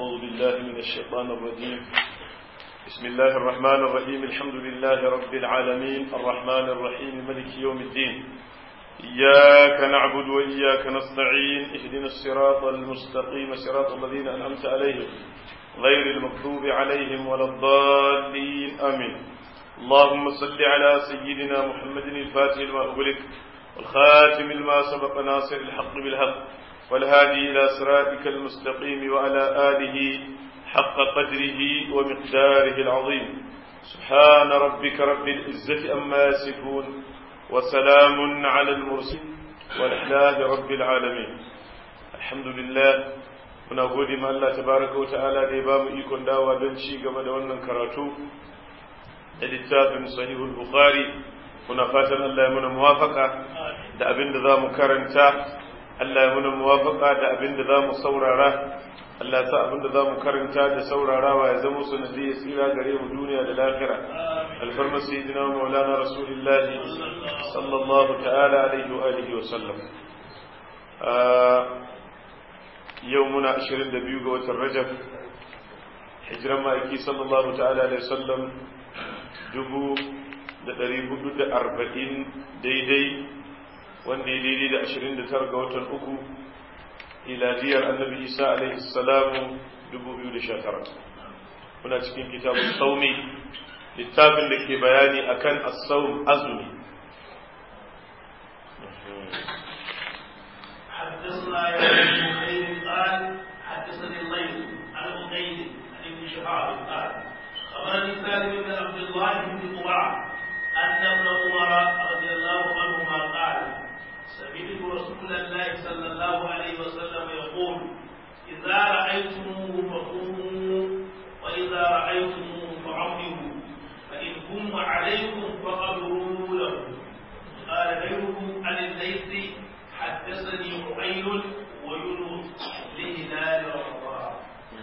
أعوذ بالله من الشيطان الرجيم بسم الله الرحمن الرحيم الحمد لله رب العالمين الرحمن الرحيم ملك يوم الدين إياك نعبد وإياك نستعين اهدنا الصراط المستقيم صراط الذين أنعمت عليهم غير المكتوب عليهم ولا الضالين آمين اللهم صل على سيدنا محمد الفاتح لما أغلق والخاتم لما سبق ناصر الحق بالحق والهادي إلى صراطك المستقيم وعلى آله حق قدره ومقداره العظيم سبحان ربك رب العزة أما يصفون وسلام على المرسلين والحلال رب العالمين الحمد لله muna gode ma Allah tabaraka wa ta'ala da ya bamu ikon dawa don ci gaba da wannan karatu da littafin sahihul bukhari muna fatan Allah ya muna muwafaka da abin da za mu karanta Allah ya muna muwafaka da abin da za mu saurara Allah ya sa abin da za mu karanta da saurarawa ya zama sanadi ya tsira gare mu duniya da lahira alfarma sayyidina maulana rasulullah sallallahu ta'ala alaihi wa alihi wa sallam yau muna 22 ga watan rajab hijiran ma'aiki sallallahu ta'ala alaihi sallam dubu da ɗari hudu da arba'in daidai wanda ya daidai da ashirin da tara ga watan uku iladiyar annabi isa alaihi salamu dubu biyu da sha tara muna cikin kitabun saumi littafin da ke bayani akan as-saum azumi حدثنا يا ابن خير قال حدثني الليل عن مقيد عن ابن شهاب قال خبرني سالم بن عبد الله بن قرعه ان ابن عمر رضي الله عنهما قال سمعت رسول الله صلى الله عليه وسلم يقول اذا رايتموه فقوموا واذا رايتموه فعظموا فان هم عليكم فقدروا له قال غيره عن الليث حدثني عقيل ويونس لهلال رمضان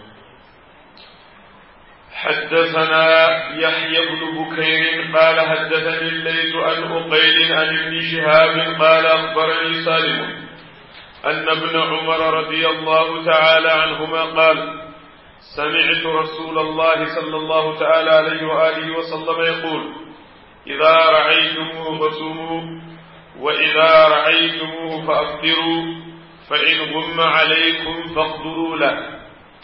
حدثنا يحيى بن بكير قال حدثني الليث عن عقيل عن ابن شهاب قال اخبرني سالم ان ابن عمر رضي الله تعالى عنهما قال سمعت رسول الله صلى الله تعالى عليه واله وسلم يقول اذا رايتموه فصوموا وإذا رأيتموه فأفطروا فإن غم عليكم فاقدروا له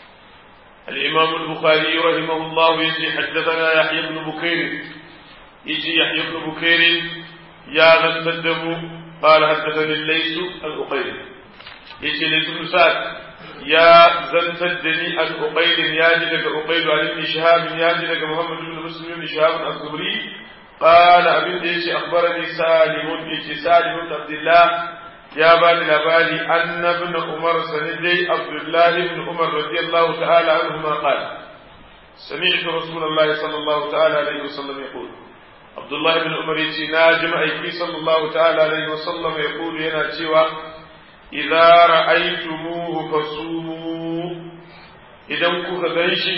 الإمام البخاري رحمه الله يجي حدثنا يحيى بن بكير يجي يحيى بن بكير يا ذا الدم قال حدثني الليث الأقيل يجي ليث بن سعد يا زنت الدني الأقيل يا جلك أقيل عن ابن شهاب يا جلك محمد بن مسلم بن شهاب الزهري قال أبن ديش أخبرني سالم يجي سالم بن عبد الله يا بني لبالي أن ابن عمر سندي عبد الله بن عمر رضي الله تعالى عنهما قال سمعت رسول الله صلى الله تعالى عليه وسلم يقول عبد الله بن عمر يجي ناجم أيكي صلى الله تعالى عليه وسلم يقول ينا تشوى إذا رأيتموه فصوموا إذا كنت غنشي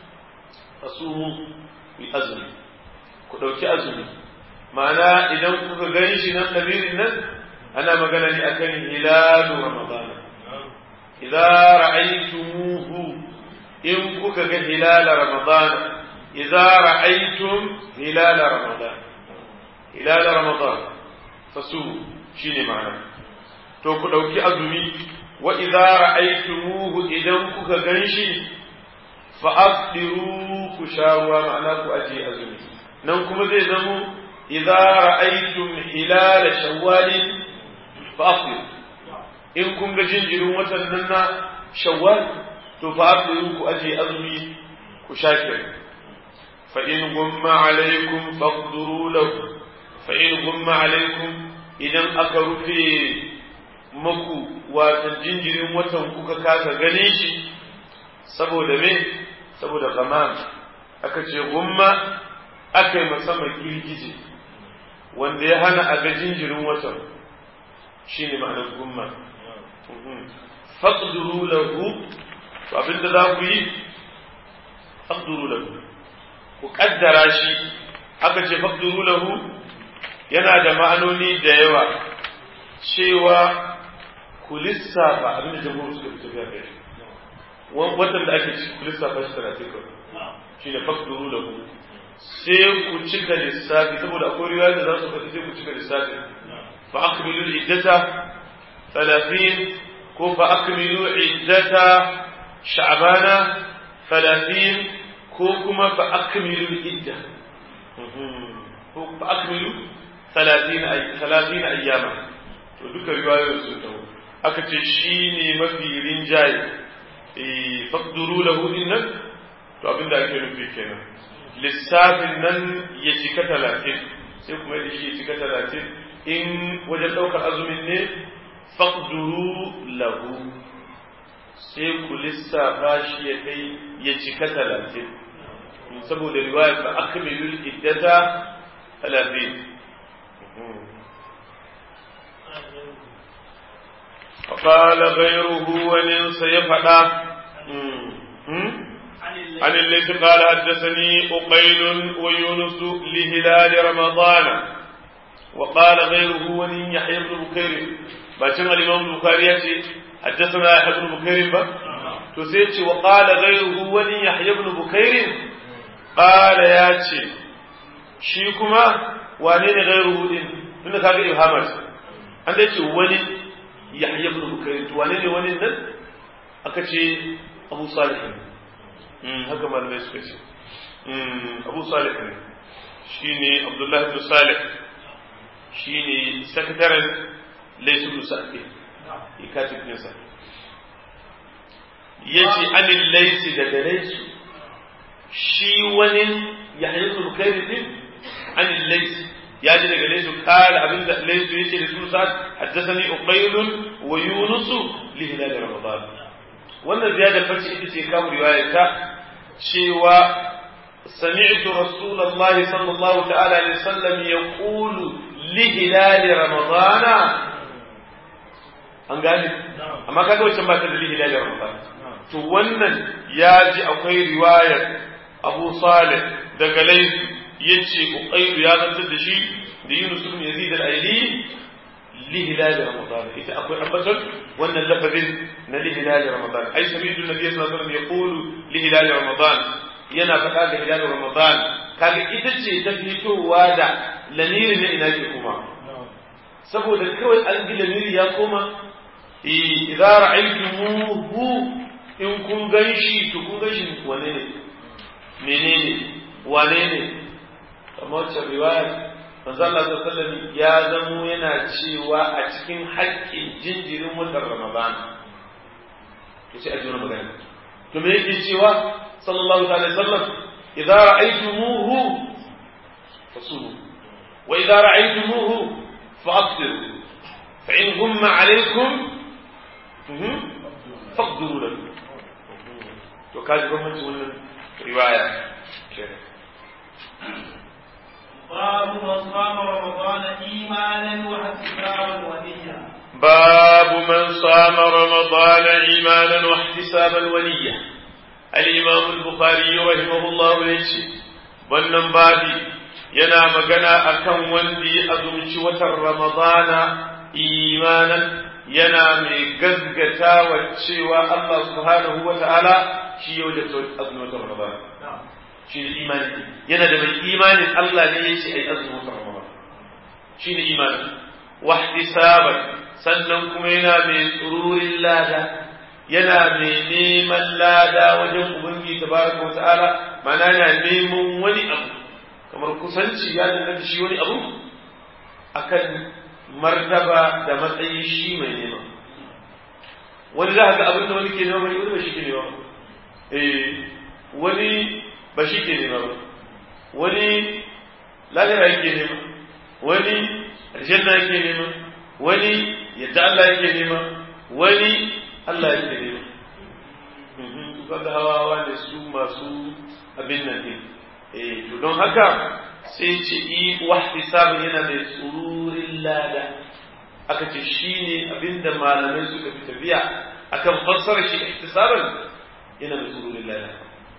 فصوموا بأزمه ku ɗauki azumi ma'ana idan kuka gan shi nan ɗabirin nan ana magana ne akan hilalu ramadana idza ra'aytumuhu in kuka ga hilala ramadana idza ra'aytum hilala ramadana hilala ramadana fasu shine ma'ana to ku ɗauki azumi wa idza ra'aytumuhu idan kuka gan shi fa afdiru ku sha ruwa ma'ana ku aje azumi nan kuma zai zamo idza ra'aytum hilal shawwal fa'fir in kun ga jinjirin watan nan na shawwal to fa'firu ku aje azumi ku shakir fa in gumma alaykum faqduru lahu fa in gumma alaykum idan aka rufe maku watan jinjirin watan kuka kasa ganin shi saboda me saboda gamam aka ce gumma aka yi musamman girgije wanda ya hana a ga jinjirin watan shi ne ma'anar gumma faƙduru lahu to abinda za ku yi faƙduru lahu ku ƙaddara shi aka ce faƙduru lahu yana da ma'anoni da yawa cewa ku lissafa abinda jamhur suka fi tafiya kai watan da ake ci lissafa shi talatin kawai shi ne fakduru da ku sai ku cika lissafi saboda akwai riwaya da za su faɗi sai ku cika lissafi fa akmilu iddata talatin ko fa akmilu iddata sha'bana talatin ko kuma fa akmilu idda ko fa akmilu talatin ayyama to duka riwayoyin sun taho aka ce shi ne mafi rinjaye fakduru lahu nan to abin da ake nufi kenan lissafin nan ya cika talatin sai kuma da shi ya cika talatin in wajen ɗaukar azumin ne fakduru lahu sai ku lissafa shi ya kai ya cika talatin saboda riwayar fa akmilul iddata talatin فقال غيره ولن سيفدا عن الليث قال حدثني أقيل ويونس لهلال رمضان وقال غيره ولن يحيى بن بكير باشن الإمام البخاري حدثنا يحيى بن بكير با تسيتي وقال غيره ولن يحيى بن بكير قال ياتي شيكما وانين غيره إن tunda kaga ibhamar an da ce wani yahya ibn bukayr to wane ne wani nan aka ce abu salih haka malamai suka ce abu salih ne shine abdullah ibn salih shine sakataren laysu ibn sa'di ikatib ne sa yace anil laysi daga laysu shi wani yahya ibn bukayr din anil laysi ya ji daga laisu kala abin da laisu ya ce da su sa'ad haddasani uqailun wa yunus li hilal ramadan wannan ziyadar farce ita ce kawo riwaya ta cewa sami'tu rasulullahi sallallahu ta'ala alaihi wasallam yaqulu li hilal ramadan an gane amma kaga wancan ba ta da li hilal ramadan to wannan ya ji akwai riwayar abu salih daga laisu yace uqaylu ya zantar da shi da Yunus ibn Yazid al-Aili li hilal Ramadan ita akwai ambaton wannan lafazin na li hilal Ramadan ai sami'tu an-nabiy sallallahu alaihi wasallam yaqulu li hilal Ramadan yana faɗa da hilal Ramadan kaga ita ce ta fitowa da lamiri na ina ke kuma saboda kawai an ji lamiri ya koma idza ra'aytumuhu in kun ganshi to kun ganshi wane ne menene wane ne kamar wacce riwayar manzo Allah sallallahu ya zamo yana cewa a cikin haƙƙin jinjirin watan Ramadan to sai a jona magana to me yake cewa sallallahu alaihi wasallam idza ra'aytumuhu fasumu wa idza ra'aytumuhu fa'tiru fa in humma alaykum faqduru lahu to kaji gwamnati wannan riwaya kenan باب من صام رمضان إيمانا واحتسابا ونية باب من صام رمضان إيمانا واحتسابا ونية الإمام البخاري رحمه الله يجي wannan babi yana magana akan wanda ya azumci watan ramadana imanan yana mai gazgata wa cewa Allah subhanahu wa ta'ala shi yau da azumin watan ramadana shi ne imani yana da mai imanin Allah ne ya ce ai azumin watan Ramadan shi ne imani wahtisaban sannan kuma yana mai tsururin lada yana mai neman lada wajen ubangi tabaraka wa ta'ala mana yana neman wani abu kamar kusanci ya danganta shi wani abu akan martaba da matsayin shi mai nema wani za ga abin da wani ke nema wani ba shi ke nema eh wani ba shi ke nema ba wani lahira yake nema wani aljanna yake nema wani yadda Allah yake nema wani Allah yake nema kaga hawawa ne su masu abin nan ne eh to don haka sai ce yi wahtisabin yana mai tsururin lada aka ce shine abinda malamai suka fi tafiya akan fassara shi ihtisaban yana mai tsururin lada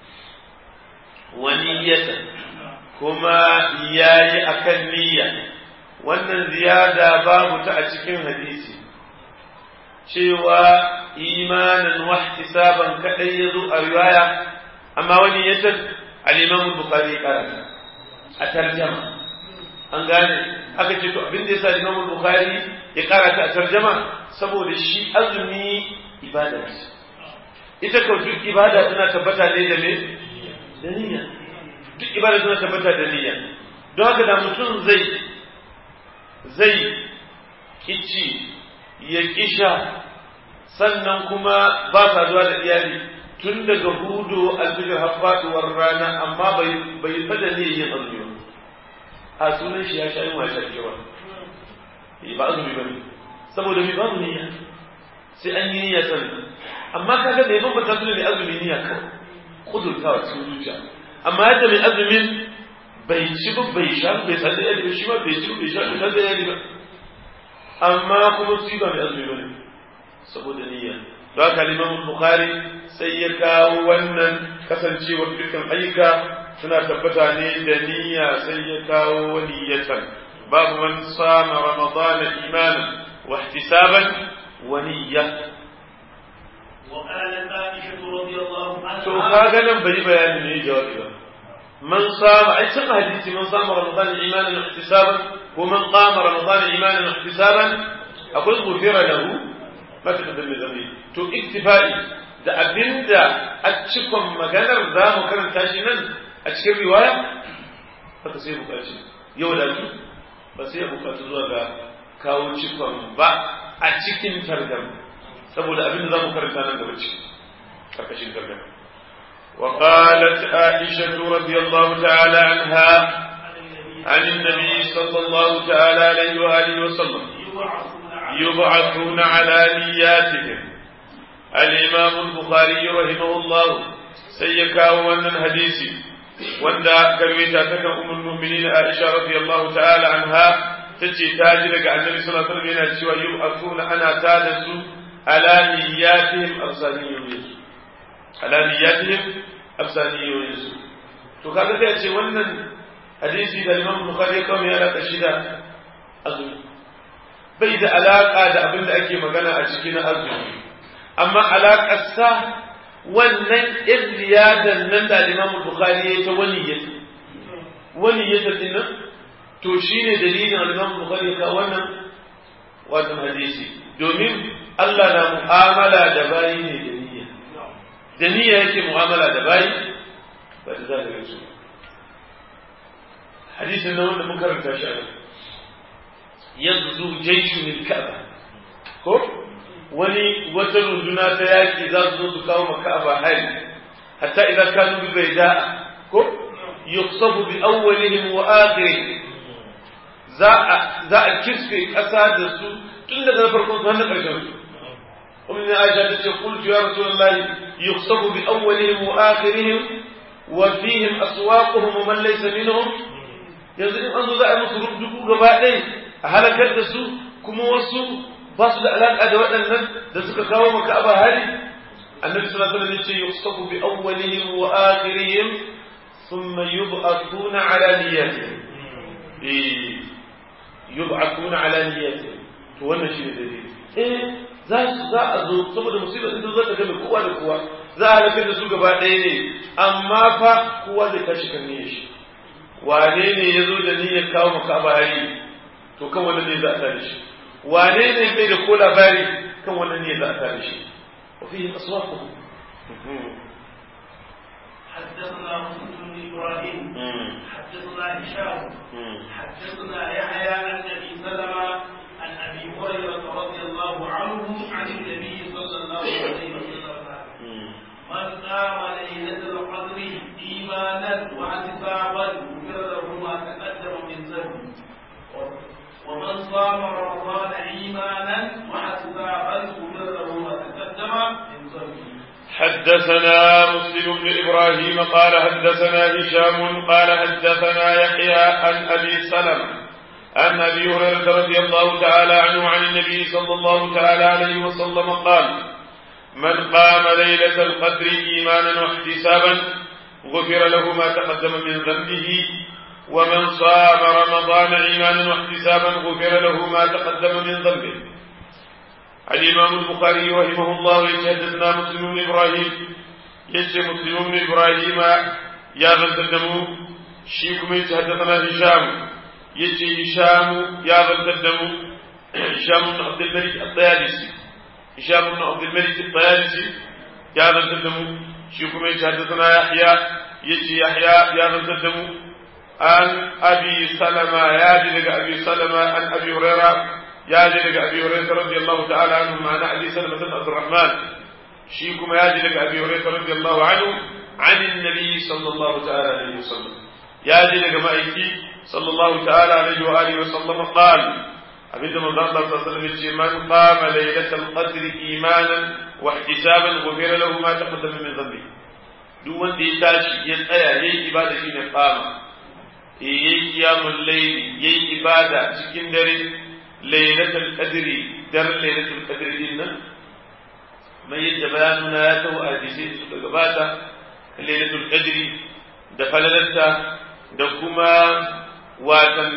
waniyata kuma yayi akan niyya wannan ziyada babu ta a cikin hadisi cewa imanan wa ihtisaban kadai yazo a riwaya amma wani yace al-Imam Bukhari ya karanta a tarjama an gane aka ce to abin da yasa Imam Bukhari ya karata a tarjama saboda shi azumi ibada ce ita kau duk ibada tana tabbata ne da me da niyya duk ibada tana tabbata da niyya don haka da mutum zai zai kici ya kisha sannan kuma ba saduwa da iyali tun daga hudu alfijir har faduwar rana amma bai bai fada ne yin azumi ba a sunan shi ya sha yin wata kewa ba azumi ba ne saboda mai babu niyya sai an yi niyya sannan amma kaga mai bambanta su ne mai azumi niyya kawai kudurtawa cikin zuciya amma yadda mai azumin bai ci ba bai sha bai sanda yadi ba shi ma bai ci bai sha bai sanda yadi ba amma kuma su ba mai azumi ba ne saboda niyya don haka liman bukhari sai ya kawo wannan kasancewar dukkan ayyuka suna tabbata ne da niyya sai ya kawo niyyatan babu man sama ramadana imanan wa ihtisaban wa niyya وقالت عائشة رضي الله عنها to kaga nan bai bayani ne jawabi ba man sama ai cin hadisi man sama ramadan imanan wa ihtisaban ko man qama ramadan imanan wa ihtisaban akwai gufira lahu ma ta da zambi to iktifai da abinda a cikon maganar za mu karanta shi nan a cikin riwaya haka sai bukaci yau da su ba sai ya bukatu zuwa ga kawo cikon ba a cikin targam saboda abinda za mu karanta nan gaba ciki karkashin targam وقالت عائشة رضي الله تعالى عنها عن النبي صلى الله تعالى عليه وآله وسلم يبعثون على نياتهم الإمام البخاري رحمه الله سيكا وأن الحديث وأن كرويتا تكن أم المؤمنين عائشة رضي الله تعالى عنها تجي تاجرك عن النبي صلى الله عليه وسلم يبعثون أنا تادسوا على نياتهم أرسانيين على نياتهم أرسانيين to kaga sai ce wannan hadisi da Imam Bukhari ya kawo ya alaka shi da azumi bai da alaka da abin da ake magana a cikin azumi amma alakar sa wannan izriyadan nan da Imam Bukhari ya ta wani ya wani ya ta dinnan to shine dalilin Imam Bukhari ya kawo wannan wannan hadisi domin Allah na mu'amala da bayi ne da niyya da niyya yake mu'amala da bayi ba da zahirin su hadisin na wanda mun karanta shi a nan yanzu jaishu min ka'aba ko wani wata runduna ta yaki za su zo su kawo ma ka'aba hari hatta idan kanu bi baida ko yuqsafu bi awwalihim wa akhirihim za a za a kisfe kasa da su tun daga farkon su har na karshen su ومن عائشة قلت يا رسول الله يخصب بأولهم وآخرهم وفيهم أسواقهم ومن ليس منهم yanzu in an zo za a yi musu rubdugu gaba ɗaya a halakar da su kuma wasu ba su da alaƙa da waɗannan da suka kawo maka aba hari annabi sallallahu alaihi wasallam yace yusafu bi awwalihim wa akhirihim thumma yub'athuna ala niyyatihim eh yub'athuna ala niyyatihim to wannan shine dalili eh za su za a zo saboda musibar din zo ta game kowa da kowa za a halakar da su gaba ɗaya ne amma fa kowa zai tashi kan niyyar shi wane ne ya zo da niyyar kawo maka abari to kan wannan ne za a tare shi wane ne bai da ko labari kan wannan ne za a tare shi wa fihi aswaquhum حدثنا مسلم بن ابراهيم حدثنا هشام حدثنا يحيى عن ابي سلمه عن ابي هريره رضي الله عنه عن النبي صلى الله عليه وسلم من قام ليلة القدر إيمانا واحتسابا غفر له ما تقدم من ذنبه ومن صام رمضان إيمانا واحتسابا غفر له ما تقدم من ذنبه حدثنا مسلم بن إبراهيم قال حدثنا هشام قال حدثنا يحيى عن أبي سلمة عن أبي هريرة رضي الله تعالى عنه عن النبي صلى الله تعالى عليه وسلم قال من قام ليلة القدر إيمانا واحتسابا غفر له ما تقدم من ذنبه ومن صام رمضان إيمانا واحتسابا غفر له ما تقدم من ذنبه الإمام البخاري رحمه الله يتحدثنا مسلم بن إبراهيم يجي مسلم بن إبراهيم يا من تدمو شيكم يتحدثنا هشام يجي هشام يا من تدمو هشام بن عبد الملك الطيالسي هشام بن عبد الملك الطيالسي يا من تدمو شيكم يتحدثنا يحيى يجي يحيى يا من تدمو عن أبي سلمة يا أبي سلمة عن أبي هريرة ya je daga abi hurairah radiyallahu ta'ala anhu ma'ana abi salama bin abdurrahman shi kuma ya je daga abi hurairah radiyallahu anhu an annabi sallallahu ta'ala alaihi wasallam ya je daga ma'aiki sallallahu ta'ala alaihi wa alihi wasallam qal abinda manzo Allah sallallahu alaihi wasallam ce man qama laylatal qadr imanan wa ihtisaban ghufira lahu ma taqaddama min dhanbi duk wanda ya tashi ya tsaya yayi ibada shine qama yayi qiyamul layl yayi ibada cikin dare lailatul qadri dar lailatul qadri din nan mai yadda bayanuna ya taho a hadisi suka gabata lailatul qadri da falalarta da kuma watan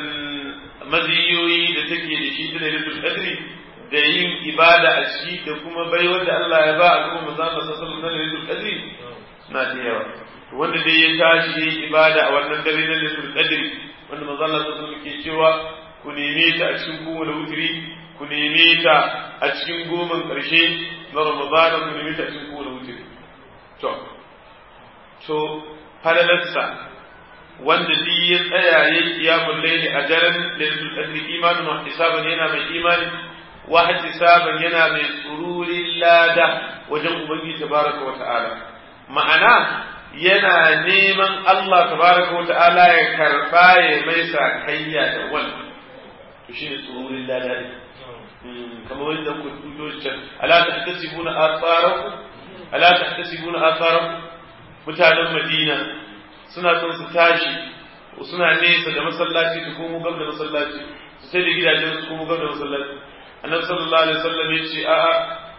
maziyoyi da take da shi da lailatul qadri da yin ibada a ciki da kuma baiwar da Allah ya ba al'umma manzo Allah sallallahu alaihi lailatul qadri na da yawa wanda dai ya tashi yayi ibada a wannan dare na lailatul qadri wanda manzo Allah sallallahu alaihi ke cewa ku neme ta a cikin kowane wutiri ku neme ta a cikin goman ƙarshe na ramadana ku neme ta a cikin kowane wutiri to to falalarsa wanda duk ya tsaya ya kiyamun laili a daren lailatul qadri imanin wa hisaban yana mai imani wa hisaban yana mai tsururin lada wajen ubangiji tabaraka wa ta'ala ma'ana yana neman Allah tabaraka wa ta'ala ya karba ya mai sakayya da wannan to shine tsururin lada ne kamar wanda ku tuto can ala tahtasibuna atharakum ala tahtasibuna atharakum mutanen Madina suna son su tashi suna nesa da masallaci su komo gab da masallaci su sai da gidajen su komo gab da masallaci annabi sallallahu alaihi wasallam ya ce a'a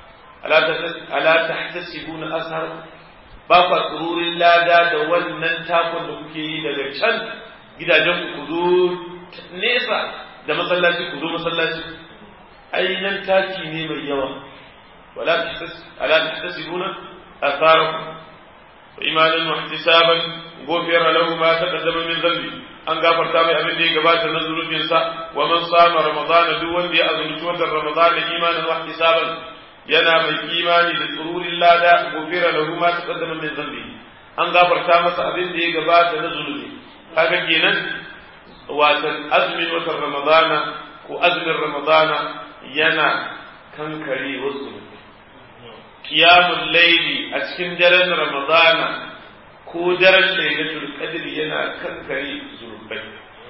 ala tahtasibuna atharakum ba kwa tsururin lada da wannan takon da kuke yi daga can gidajen ku zo nesa da masallaci ku zo masallaci ainihin taki ne mai yawa wala ala tahtasibuna atharakum wa imanan wa ihtisaban ghufira lahu ma taqaddama min dhanbi an gafarta mai abin da ya gabata na zunubin sa wa man sama ramadan duk wanda ya azumci watan ramadan imanan wa ihtisaban yana mai imani da tsururin lada ghufira lahu ma taqaddama min dhanbi an gafarta masa abin da ya gabata na zunubi kaga kenan watan azumin watan ramadana ko azumin ramadana yana kankare wasu kiyamun laili a cikin daren ramadana ko daren lailatul qadr yana kankare zunubai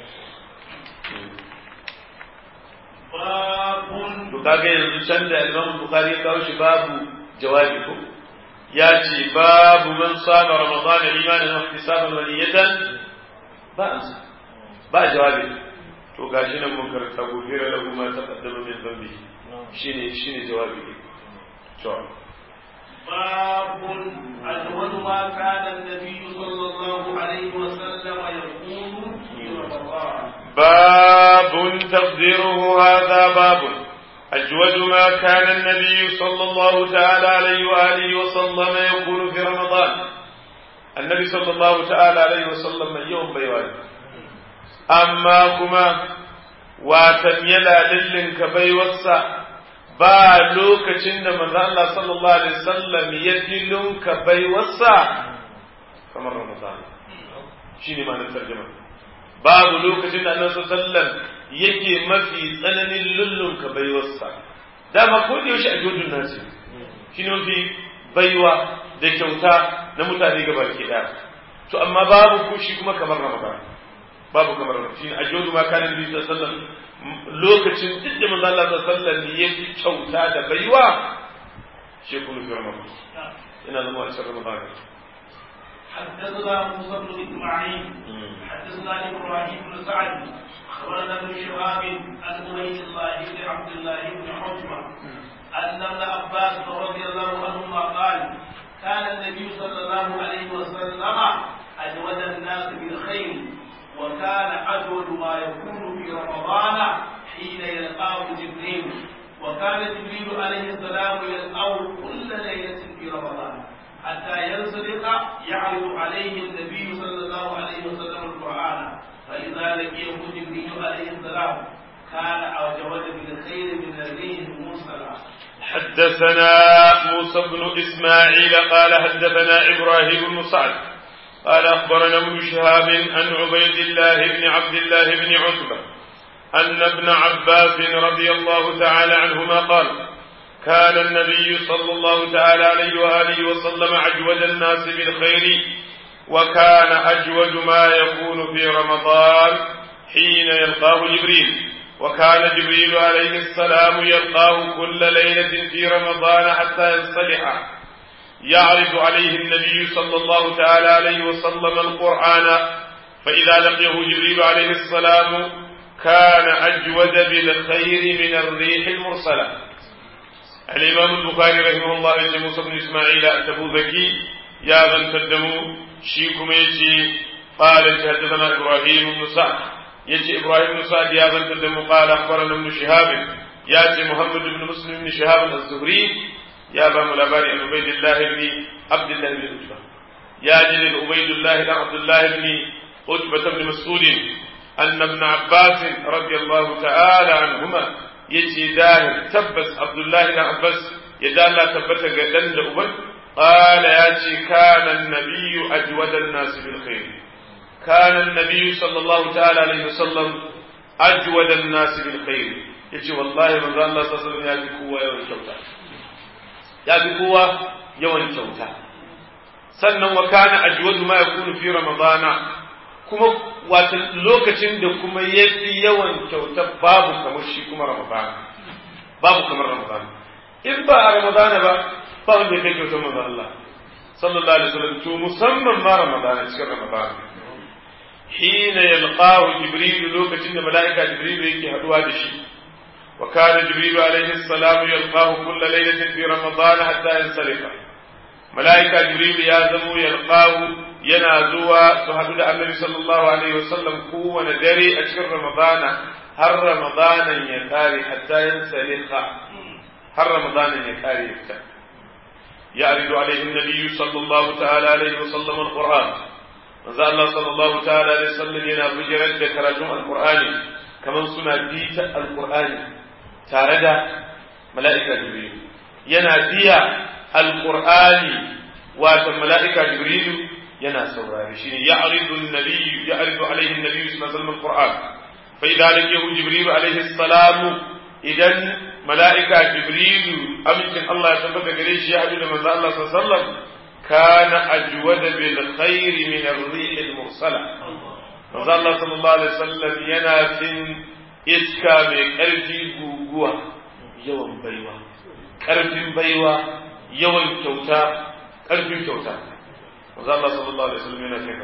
to kaga yanzu can da Imam Bukhari ya kawo shi babu jawabi ko ya ce babu man sama ramadana imanan wa ihtisaban wa niyatan ba ansa ba jawabi to gashi nan mun karanta gobira da kuma ta kaddama min zambi shine shine jawabi ne to باب أجود ما كان النبي صلى الله عليه وسلم يقول في رمضان باب تقديره هذا باب أجود ما كان النبي صلى الله تعالى عليه وآله وسلم يقول في رمضان النبي صلى الله تعالى عليه وسلم يوم بيوان amma kuma watan yana lillinka baiwarsa ba lokacin da manzo Allah sallallahu alaihi wasallam ya lillinka baiwarsa kamar Ramadan shine ma'anar tarjuma babu lokacin da Annabi sallallahu alaihi wasallam yake mafi tsananin lullunka baiwarsa dama ko da yaushe a jodun nasi shine mafi baiwa da kyauta na mutane gaba ke daya to amma babu kushi kuma kamar Ramadan babu kamar shi a jodu ma kana nabi sallallahu alaihi wasallam lokacin duk da manzo Allah sallallahu alaihi wasallam ya fi kyauta da baiwa shi kullu fi ramadan ina zama a cikin ramadan حدثنا موسى بن اسماعيل حدثنا ابراهيم بن سعد اخبرنا ابن شهاب عن عبيد الله بن عبد الله بن عتبه ان ابن عباس رضي الله عنهما قال كان النبي صلى الله عليه وسلم اجود الناس بالخير وكان أجود ما يكون في رمضان حين يلقاه جبريل وكان وكان جبريل عليه السلام يسأل كل ليلة في رمضان حتى ينسلخ يعرض عليه النبي صلى الله عليه وسلم القرآن فإذا لقيه جبريل عليه السلام كان أوجود بالخير من الريح المرسلة حدثنا موسى بن إسماعيل قال حدثنا إبراهيم بن سعد قال أخبرنا ابن شهاب عن عبيد الله بن عبد الله بن عتبة أن ابن عباس رضي الله تعالى عنهما قال كان النبي صلى الله تعالى عليه وآله وسلم أجود الناس بالخير وكان أجود ما يكون في رمضان حين يلقاه جبريل وكان جبريل عليه السلام يلقاه كل ليلة في رمضان حتى ينصلح يعرض عليه النبي صلى الله تعالى عليه وسلم القرآن فإذا لقيه جبريل عليه السلام كان أجود بالخير من الريح المرسلة الإمام البخاري رحمه الله يجي موسى بن إسماعيل أتبو ذكي يا من تدموا شيكم يجي قال حدثنا إبراهيم بن سعد يجي إبراهيم بن سعد يا من تدموا قال أخبرنا ابن شهاب ياتي محمد بن مسلم بن شهاب الزهري يا أبا ملاباري عن عبيد الله بن عبد الله بن عتبة يا جليل عبيد الله بن عبد الله بن عتبة بن مسعود أن ابن عباس رضي الله تعالى عنهما يجي داهر تبس عبد الله بن عباس يدال لا تبت قدن لأبن قال ياتي كان النبي أجود الناس بالخير كان النبي صلى الله تعالى عليه وسلم أجود الناس بالخير يجي والله من ذا الله صلى الله عليه وسلم يجي قوة يوم الشوطة يجي قوة يوم الشوطة sannan wa kana ajwadu ma yakunu fi ramadana kuma wata lokacin da kuma yafi yawan kyauta babu kamar shi kuma ramadana babu kamar ramadana in ba a ramadana ba ba wanda ya kai kyautar manzon Allah sallallahu alaihi wasallam to musamman ma ramadana cikin ramadana hina yalqahu jibril lokacin da mala'ika jibril yake haduwa da shi wa kana jibril alaihi salam yalqahu kulla laylatin fi ramadana hatta yansalifa mala'ika jibril ya zamo yalqahu yana zuwa su haɗu da annabi sallallahu alaihi wasallam kowane dare a cikin ramadana har ramadanan ya kare hatta yin salika har ramadanan ya kare ya fita ya aridu alaihi nabiyyu sallallahu ta'ala alaihi wasallam alquran manzo Allah sallallahu ta'ala alaihi wasallam yana bijirar da karatun alqur'ani kamar suna bita alqur'ani tare da mala'ika jibril yana biya alqur'ani wato mala'ika jibril yana saurare shine ya'ridu an-nabi ya'ridu alayhi an-nabi sallallahu alaihi wasallam al-Qur'an fa idza laqiyahu Jibril alayhi salam idan mala'ika Jibril amincin Allah ya tabbata gare shi ya hadu da manzo Allah sallallahu alaihi wasallam kana ajwada bil khair min ar-rih al-mursala manzo Allah sallallahu alaihi wasallam yana fin iska mai karfi guguwa yawan baiwa karfin baiwa yawan kyauta karfin kyauta manzo Allah sallallahu alaihi wasallam yana kai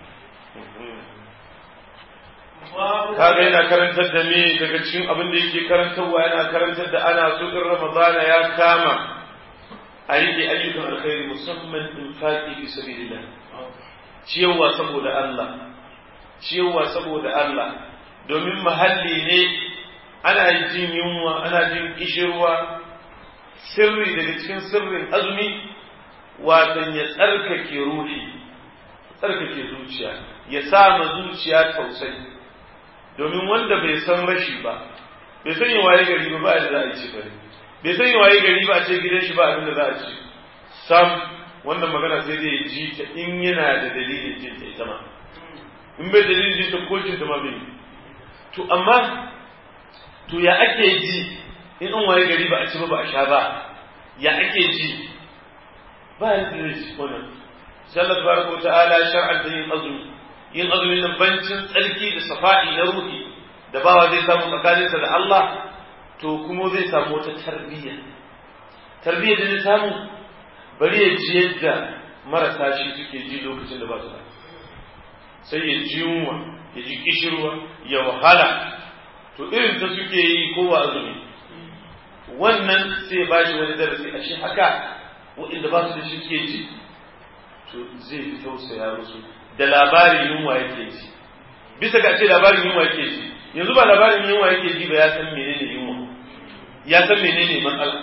kaga yana karantar da me daga cikin abin da yake karantarwa yana karantar da ana so in ramadana ya kama a rike ayyukan alkhairi musamman infaqi fi sabilillah ciyawa saboda Allah ciyawa saboda Allah domin mahalli ne ana jin yunwa ana jin kishirwa sirri daga cikin sirrin azumi watan ya tsarkake ruhi tsarkake zuciya ya sa ma zuciya tausayi domin wanda bai san rashi ba bai san yi waye gari ba ba da za a ci bane bai san yi waye gari ba a ce gidan shi ba abin da za a ci sam wannan magana sai dai ji ta in yana da dalilin jin ta ita ma in bai dalilin jin ta ko jin ta ma bai to amma to ya ake ji in an waye gari ba a ci ba ba a sha ba ya ake ji ba ya da shi wannan sai Allah tabaraka ta'ala shar'an da yin azumi yin azumi nan bancin tsarki da safa'i na ruhi da bawa zai samu tsakaninsa da Allah to kuma zai samu wata tarbiyya tarbiyya da zai samu bari ya ji yadda marasa shi suke ji lokacin da ba su da sai ya ji yunwa ya ji kishirwa ya wahala to irin ta suke yi ko ba azumi wannan sai ba shi wani darasi a shi haka waɗanda ba su da shi suke ji to zai fi tausaya musu da labarin yunwa yake ji bisa ga ce labarin yunwa yake ji yanzu ba labarin yunwa yake ji ba ya san menene yunwa ya san menene matsala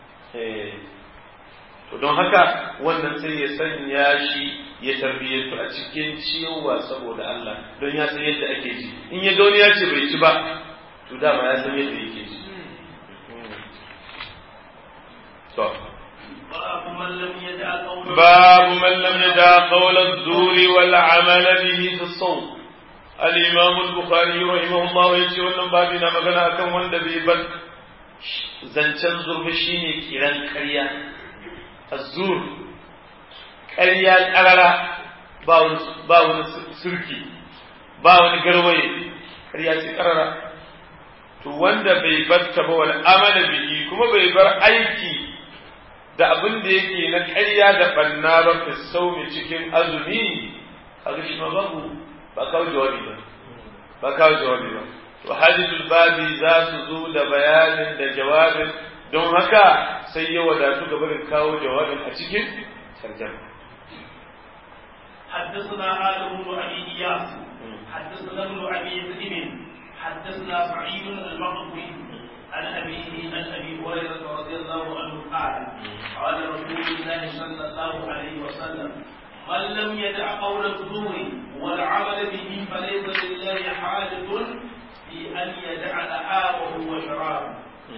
to don haka wannan sai ya sanya shi ya tarbiyyantu a cikin ciyowa saboda Allah don ya san yadda ake ji in ya ga wani ya ce bai ci ba to dama ya san yadda yake ji to باب من لم يدع قول باب من لم يدع قول الزور والعمل به في الصوم الإمام البخاري رحمه الله يجي wannan babi na magana akan wanda bai bar zancen zurfi shine kiran ƙarya azur ƙarya ƙarara ba wani ba wani surki ba wani garwaye ƙarya ce ƙarara to wanda bai bar ta ba wal amala bihi kuma bai bar aiki da abin da yake na ƙarya da banna ba fi saumi cikin azumi a ga shi ma babu ba kawo jawabi ba ba kawo jawabi ba to hadithul babi za su zo da bayanin da jawabin don haka sai ya wadatu ga barin kawo jawabin a cikin tarjama حدثنا آدم بن أبي إياس حدثنا ابن أبي ذئب حدثنا سعيد المقبري عن أبيه عن أبي هريرة رضي الله عنه قال قال رسول الله صلى الله عليه وسلم من لم يدع قول الزور والعمل به فليس لله حاجة في أن يدع طعامه وشرابه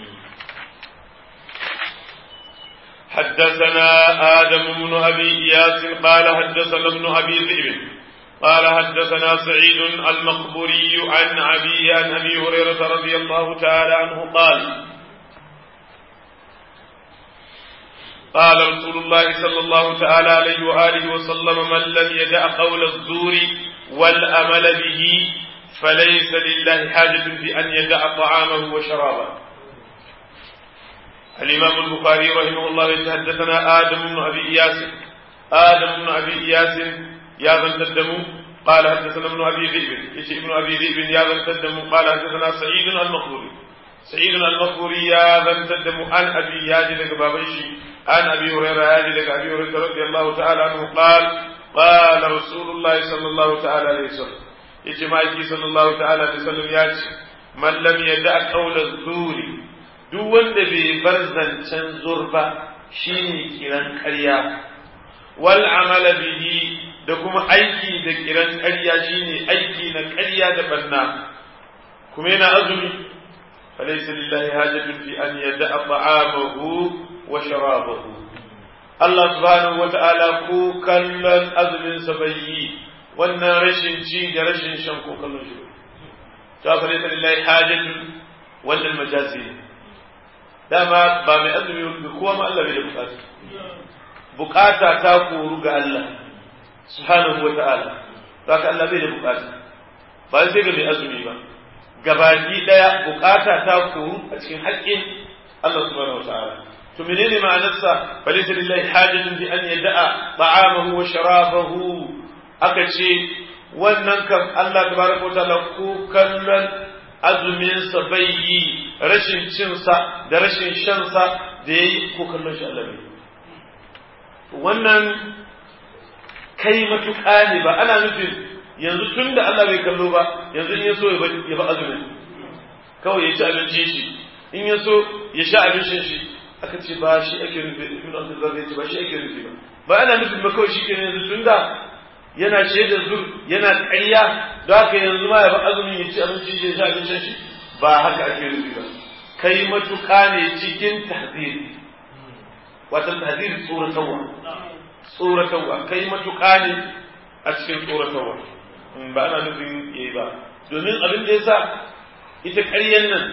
حدثنا آدم بن أبي إياس قال حدثنا ابن أبي ذئب قال حدثنا سعيد المقبوري عن أبي عن أبي هريرة رضي الله تعالى عنه قال قال رسول الله صلى الله تعالى عليه وآله وسلم من لم يدع قول الزور والأمل به فليس لله حاجة في أن يدع طعامه وشرابه الإمام البخاري رحمه الله حدثنا آدم بن أبي إياس آدم بن أبي إياس يا ذا الدم قال حدثنا ابن أبي ذئب يشي ابن أبي ذئب يا ذا الدم قال حدثنا سعيد المقبوري سعيد المقبوري يا ذا الدم عن أبي ياجي لك بابيشي عن أبي هريرة ياجي لك أبي هريرة رضي الله تعالى عنه قال قال رسول الله صلى الله تعالى عليه وسلم يشي مايكي صلى الله تعالى عليه وسلم ياجي من لم يدع قول الزور duk wanda bai bar zancen zurba shine kiran ƙarya wal amala bihi da kuma aiki da kiran ƙarya shine aiki na ƙarya da banna kuma yana azumi falaysa lillahi hajatun fi an yada'a ta'amahu wa sharabahu Allah subhanahu wa ta'ala ko kallon azumin sa bai yi wannan rashin ci da rashin shan ko kallon shi ta falaysa lillahi hajatun wannan majazi ne dama ba mai azumi ba kowa ma Allah bai da bukata bukata ta koru ga Allah subhanahu wata'ala ka Allah bai da bukata ba sai ga mai azumi ba gabaki daya bukata ta koru a cikin haƙƙin Allah subhanahu wata'ala to menene ma'anarsa falaysa lillahi hajatun bi an yada'a ta'amahu wa sharabahu aka ce wannan kan Allah tabaraka wa ta'ala ko kallon azuminsa bai yi rashin cinsa da rashin shansa da ya yi ko kallon shi Allah bai wannan kai matuƙa ne ba ana nufin yanzu tun da Allah bai kallo ba yanzu in ya so ya ba azumin kawai ya ci abincin shi in ya so ya sha abincin shi aka ce ba shi ake nufi ibn Abdul ya ce ba shi ake nufi ba ba ana nufin ba kawai shi ke yanzu tun da yana shaida zur yana ƙarya da haka yanzu ma ya ba azumin ya ci abinci ya sha abincin shi ba haka ake nufi ba kai matuƙa ne cikin tahziri wata tahziri tsoratarwa tsoratarwa kai matuƙa ne a cikin tsoratarwa ba ana nufin yayi ba domin abin da yasa ita ƙaryan nan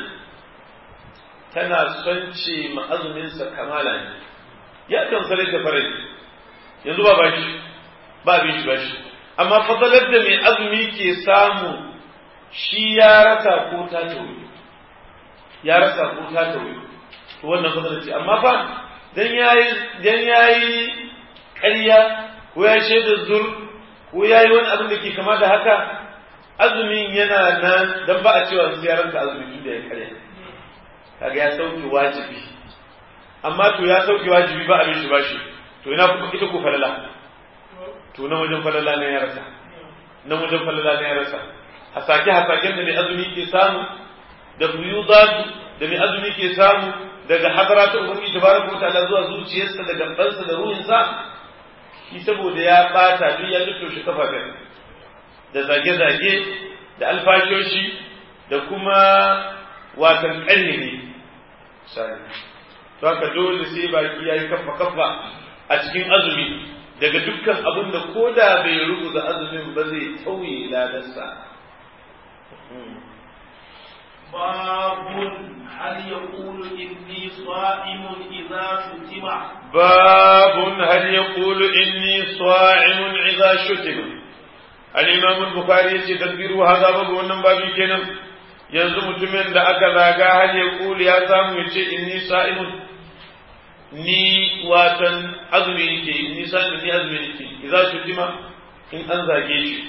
tana son ce ma azuminsa kamala ne ya kan sare da farai yanzu ba bashi ba bin shi bashi amma fadalar da mai azumi ke samu shi ya rasa ko ta tauri ya rasa ko ta tauri to wannan fadalar ce amma fa dan yayi dan yayi ƙarya ko ya shaida zur ko yayi wani abin da ke kama da haka azumin yana nan dan ba a cewa ziyarar ka azumi tun da ya ƙarya kaga ya sauke wajibi amma to ya sauke wajibi ba abin shi bashi to ina kuma ita ko falala to na wajen falala ne ya rasa na wajen falala ne ya rasa hasake hasaken da mai azumi ke samu da fuyudatu da mai azumi ke samu daga hadara ta ubangiji tabaraka wataala zuwa zuciyarsa da gabansa da ruhinsa shi saboda ya bata duk ya luttoshe kafafen da zage-zage da alfashoshi da kuma watan ƙarni ne misali to haka dole sai baki ya yi kafa kafa a cikin azumi daga dukkan abin da ko da bai rubuta azumin ba zai tauye ladarsa باب هل يقول إني صائم إذا شتم باب هل يقول إني صائم إذا شتم الإمام البخاري يتذكر هذا باب wannan babi kenan yanzu mutumin da aka zaga hal ya kuli ya samu ya ce inni sa'imun ni watan azumi nake ni sa'imun ni azumi nake idza shutima in an zage shi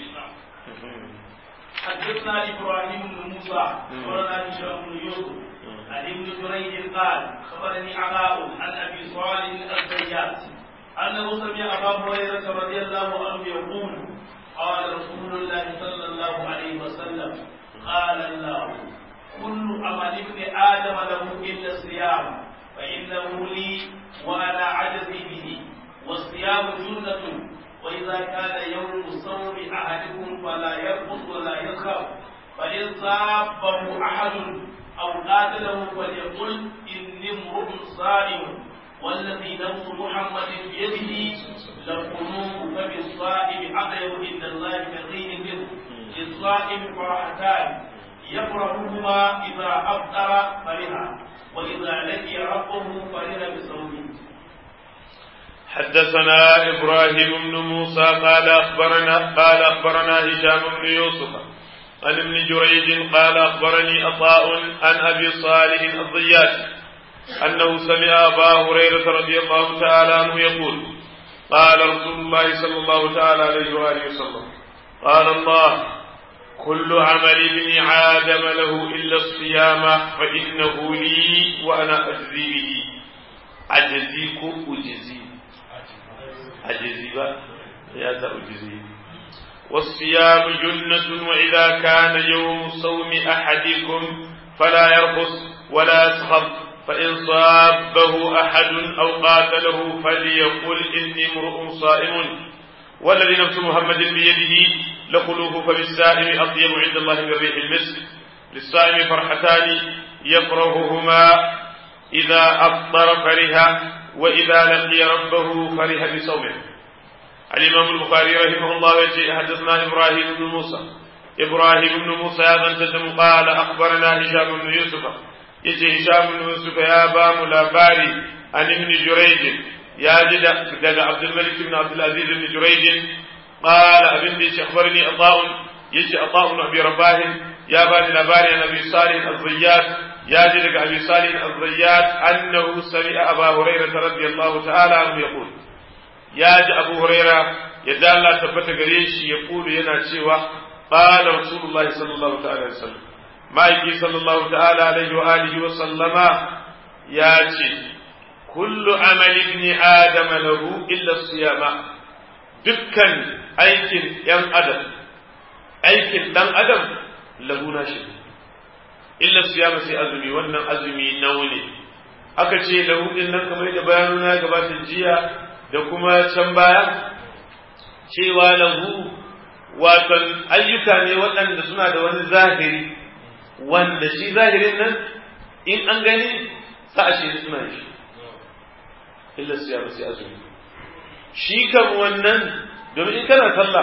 حدثنا ابراهيم بن موسى اخبرنا هشام بن يوسف عن ابن جريج قال خبرني عطاء عن ابي صالح الزيات انه سمع ابا هريره رضي الله عنه يقول قال رسول الله صلى الله عليه وسلم قال الله كل عمل ابن ادم له الا الصيام فانه لي وانا عجزي به والصيام جنه وإذا كان يوم صوم أحدكم فلا يرقص ولا يسخر فإن صابه أحد أو قاتله فليقل إني امرؤ صائم والذي نفس محمد بيده لقلوب فبالصائم أطيب عند الله كغير منه للصائم فرحتان يفرحهما إذا أفطر فرحا وإذا لقي ربه فرح بصومه حدثنا إبراهيم بن موسى قال أخبرنا قال أخبرنا هشام بن يوسف عن ابن جريج قال أخبرني عطاء عن أبي صالح الضياش أنه سمع أبا هريرة رضي الله تعالى عنه يقول قال رسول الله صلى الله تعالى عليه وآله وسلم قال الله كل عمل ابن آدم له إلا الصيام فإنه لي وأنا أجزي به أجزيك أجزي أجزي يا أجزي والصيام جنة وإذا كان يوم صوم أحدكم فلا يرقص ولا يسخط فإن صابه أحد أو قاتله فليقل إني امرؤ صائم والذي نفس محمد بيده لخلوه فبالسائم أطيب عند الله من ريح المسك للصائم فرحتان يفرههما إذا أفطر فرها وإذا لقي ربه فرح بصومه الإمام البخاري رحمه الله يجي حدثنا إبراهيم بن موسى إبراهيم بن موسى هذا تدم قال أخبرنا هشام بن يوسف يجي هشام بن يوسف يا بام لاباري عن ابن جريج يا جد دقى عبد الملك بن عبد العزيز بن جريج قال ابن ديش أخبرني عطاء يجي عطاء بن أبي رباه يا بني لاباري عن أبي صالح الزيات يا جد أبي صالح الزيات أنه سمع أبا هريرة رضي الله تعالى عنه يقول ya ji abu huraira yadda Allah tabbata gare shi ya kulu yana cewa qala rasulullah sallallahu ta'ala alaihi wasallam ma'aiki sallallahu ta'ala alaihi wa alihi wa sallama ya ce kullu amali ibn adam lahu illa siyama dukkan aikin yan adam aikin dan adam lahu na shi illa siyama sai azumi wannan azumi nawa ne aka ce lahu din nan kamar da bayanuna gabata jiya da kuma can baya cewa lahu watan ayyuka ne waɗanda suna da wani zahiri wanda shi zahirin nan in an gani sa a shi suna shi illa siya ba sai azumi shi kan wannan domin in kana sallah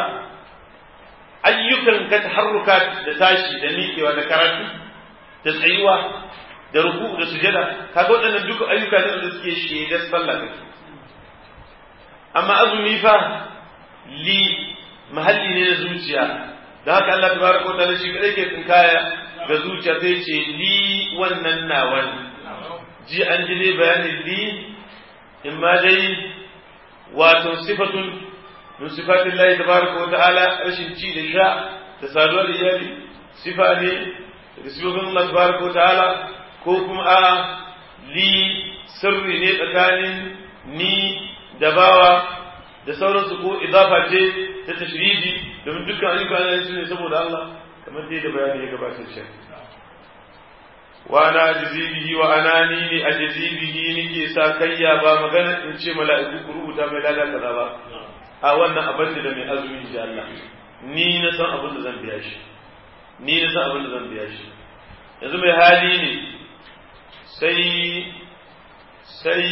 ayyukan ka taharruka da tashi da miƙewa da karatu da tsayuwa da ruku da sujada kaga waɗannan duka ayyuka ne da suke shaidar sallah kake amma azumi fa li mahalli ne na zuciya da haka Allah tabaraka wa ta'ala shi kadai ke tsinkaya ga zuciya sai ce li wannan nawan ji an ji dai bayanin li in ma dai wato sifatun min sifatin Allah tabaraka wa ta'ala rashin ci da sha da saduwa da iyali sifa ne da sifofin Allah tabaraka wa ta'ala ko kuma a li sirri ne tsakanin ni da bawa da sauransu ko idafa ce ta tashriji domin dukkan ayyuka ana su ne saboda Allah kamar dai da bayani ya gabatar shi wa ana ajizibihi wa anani ne ajizibihi nike sa kayya ba magana in ce mala'iku ku rubuta mai lada kaza ba a wannan abin da mai azumi ji Allah ni na san abin da zan biya shi ni na san abin da zan biya shi yanzu mai hali ne sai sai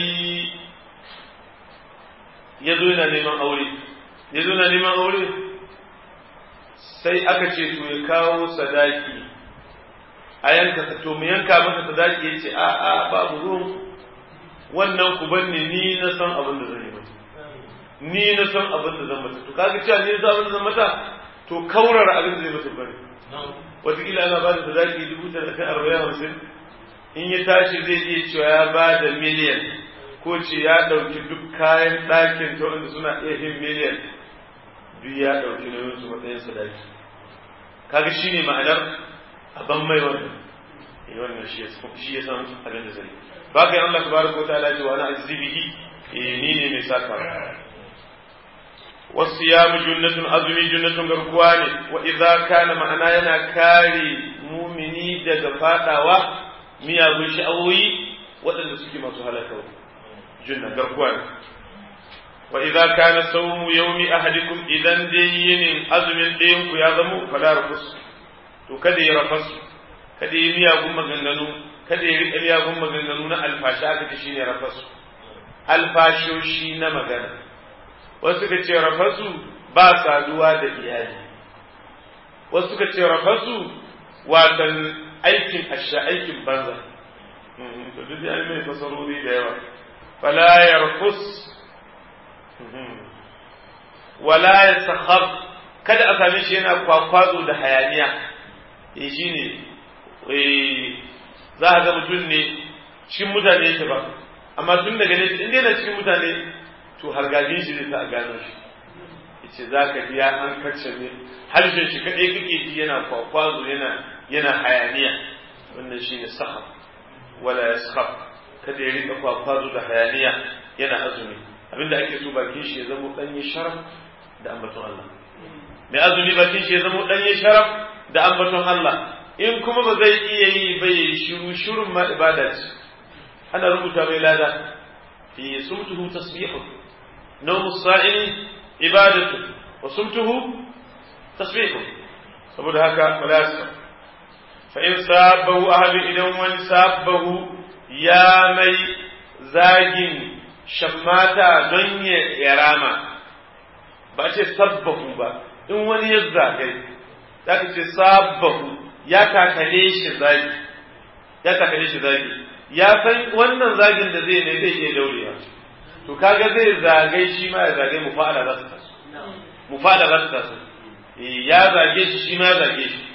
ya zo yana neman aure ya zo yana neman aure sai aka ce to ya kawo sadaki a yanka to mu yanka masa sadaki ya ce a a babu ruwan wannan ku banne ni na san abin da zan yi mata ni na san abin da zan mata to kaga cewa ni na san abin da zan mata to kaurar abin da zai mata bane wataƙila ana ba da sadaki dubu talatin arba'in hamsin in ya tashi zai iya cewa ya ba da miliyan ko ce ya ɗauki duk kayan ɗakin ta wanda suna iya yin miliyan duk ya ɗauki nauyin su matsayin sadaki kaga shi ne ma'anar aban mai wannan eh wannan shi ya san abin da zai ba kai Allah tabaraka wa ta'ala ce wa ana azibihi eh ni ne mai saka والصيام جنة أزمي جنة غرقواني وإذا كان معنا ينا كاري مؤمني دغ فاداوا miyagun sha'awoyi waɗanda suke masu halakawa junna garkuwa ne wa idza kana sawmu yawmi ahadikum idan dai yinin azumin ɗayan ku ya zamo fala rafus to kada ya rafasu kada ya miyagun maganganu kada ya riƙa miyagun maganganu na alfasha aka ce shine rafasu alfashoshi na magana wasu suka ce rafasu ba saduwa da iyali wasu suka ce rafasu watan aikin asha aikin banza to duk ya mai fasarori da yawa fala yarfus wala yasakhab kada a same shi yana kwakwazo da hayaniya eh shine eh za a ga mutum ne cikin mutane yake ba amma tun daga ne in na cikin mutane to hargajin shi zai sa a gano shi yace za ka biya an kacce ne harshen shi kaɗai kake ji yana kwakwazo yana yana hayaniya wannan shi ne sahab wala ya sahab kada ya rika kwakwazo da hayaniya yana azumi abinda ake so bakin shi ya zama ɗanye sharaf da ambaton Allah mai azumi bakin shi ya zama ɗanye sharaf da ambaton Allah in kuma ba zai iya yi ba ya shiru shirun ma ibada ce ana rubuta mai lada fi sumtuhu tasbihu nawmu sa'ini ibadatu wa sumtuhu tasbihu saboda haka wala yasfa fa in sabahu ahadu idan wani sabahu ya mai zagin shammata don ya rama ba ce sabbahu ba in wani ya zagai za ka ce sabahu ya takale shi zagi ya takale shi zagi ya san wannan zagin da zai ne zai iya daurewa to kaga zai zagai shi ma ya zagai mufa'ala za su taso mufa'ala za su taso ya zage shi shi ma ya zage shi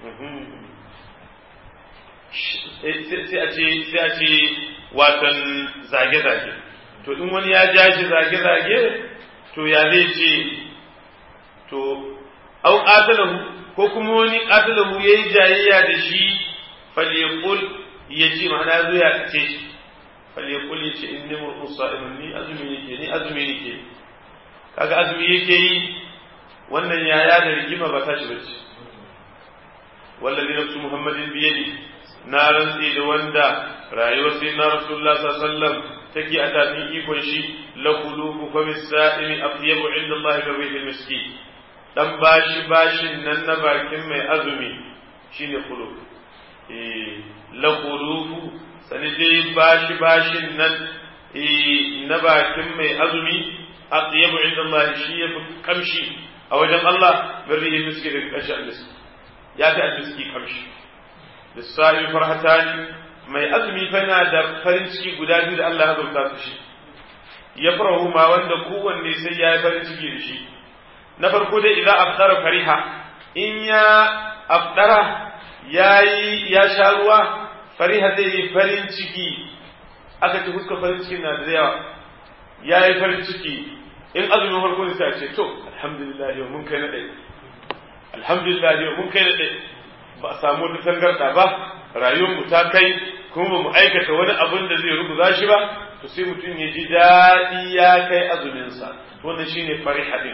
sai a ce sai a ce watan zage-zage to in wani ya ja shi zage-zage to ya zai ce to au qatalahu ko kuma wani qatalahu yayi jayayya da shi falyaqul yace ma'ana zo ya kace shi falyaqul yace inni mur'un sa'imun ni azumi yake ni azumi yake kaga azumi yake yi wannan yaya da rigima ba ta shi bace wallazi nafsu muhammadin biyadi na rantsi da wanda rayuwar sai na rasulullah sallallahu alaihi wasallam take a tafin ikon shi la qulubu fa misa'imi atyabu inda Allah min rihil miski dan bashi bashin nan na bakin mai azumi shine qulub eh la qulubu sani dai bashi bashin nan eh na bakin mai azumi atyabu inda Allah shi yafi kamshi a wajen Allah min rihil miski da kashi al-miski ya fi al-miski kamshi lissa'il farhatani mai azumi fa yana da farin ciki guda biyu da Allah ya zauta su shi ya farahu ma wanda kowanne sai ya yi farin ciki da shi na farko dai idan afdara fariha in ya afdara ya yi ya sha ruwa fariha zai yi farin ciki aka ci fuska farin ciki na da yawa ya yi farin ciki in azumin farko ne sai ce to alhamdulillah yau mun kai na ɗaya alhamdulillah yau mun kai na ɗaya ba a samu wata tangarɗa ba rayuwar mu ta kai kuma ba mu aikata wani abin da zai rubuta shi ba to sai mutum ya ji daɗi ya kai azuminsa wannan shine fariha din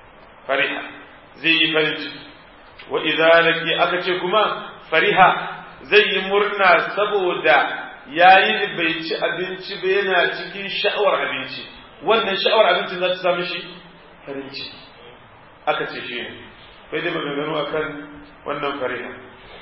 fariha zai yi farin ciki wa idza laki aka ce kuma fariha zai yi murna saboda yayi bai ci abinci ba yana cikin sha'awar abinci wannan sha'awar abinci za ta samu shi farin ciki aka ce shi ne bai dai maganganu akan wannan fariha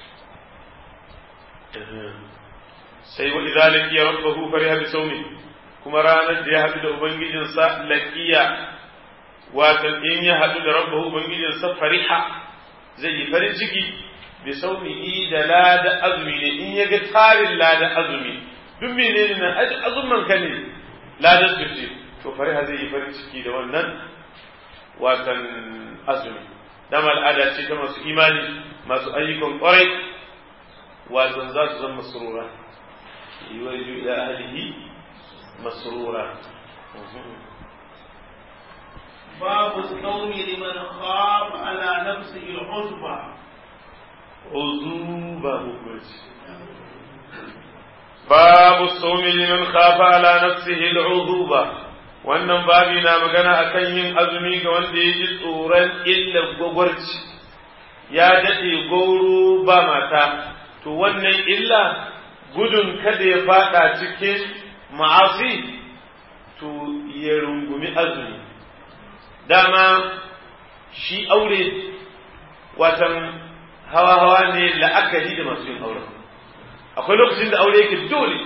sai wa idza laqiya rabbahu fariha bi sawmi kuma ranar da ya haɗu da ubangijinsa laqiya wato in ya haɗu da rabbahu ubangijinsa fariha zai yi farin ciki bi sawmihi da lada azumi ne in ya ga tarin lada azumi duk menene nan azumin ka ne ladan su ce to fariha zai yi farin ciki da wannan watan azumi dama al'ada ce ta masu imani masu ayyukan kwarai watan za su zama masrura يولد إلى أهله مسرورا باب الصوم لمن خاف على نفسه العزبة عزوبة باب الصوم لمن خاف على نفسه العذوبة wannan babi na magana akan yin azumi ga wanda ya ji tsoron illar gwagwarci ya daɗe gauro ba mata to wannan illa gudun kada ya fada cikin ma'asi to ya rungumi azumi dama shi aure watan hawa-hawa ne la'akari da masu yin auren akwai lokacin da aure yake dole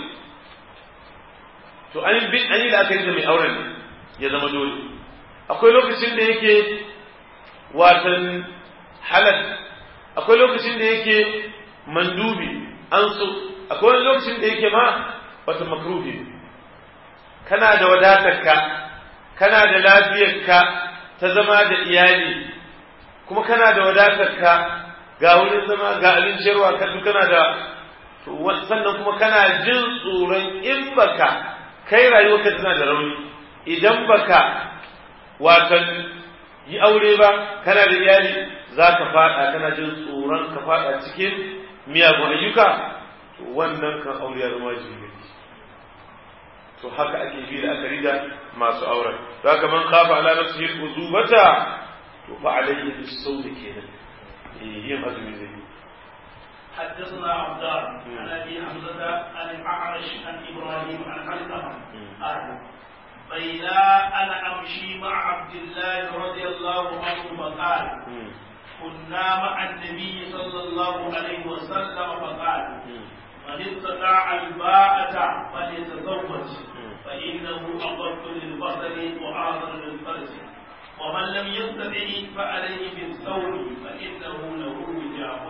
to an yi la'akari da mai auren ne ya zama dole akwai lokacin da yake watan halal akwai lokacin da yake mandubi an so akwai wani lokacin da yake ma wata makruhi kana da wadatarka kana da lafiyarka ta zama da iyali kuma kana da wadatarka ga wurin zama ga abinciyarwa ka duk kana da sannan kuma kana jin tsoron in baka kai rayuwarka tana da rauni idan baka watan yi aure ba kana da iyali za ka fada kana jin tsoron ka fada cikin miyagun ayyuka to wannan kan aure ya zama wajibi to haka ake bi da aka rida masu auren za ka man kafa ala nafsihi uzubata to fa alayhi bisawm kenan yin azumi zai حدثنا عبدان عن ابي حمزه عن الاعرج عن ابراهيم عن علقمه قال بين انا امشي مع عبد الله رضي الله عنه فقال كنا مع النبي صلى الله عليه وسلم فقال من استطاع الباءة فليتزوج فإنه أضر للبصر وأعظم للفرج ومن لم يستطع فعليه بالثوم فإنه له وجاء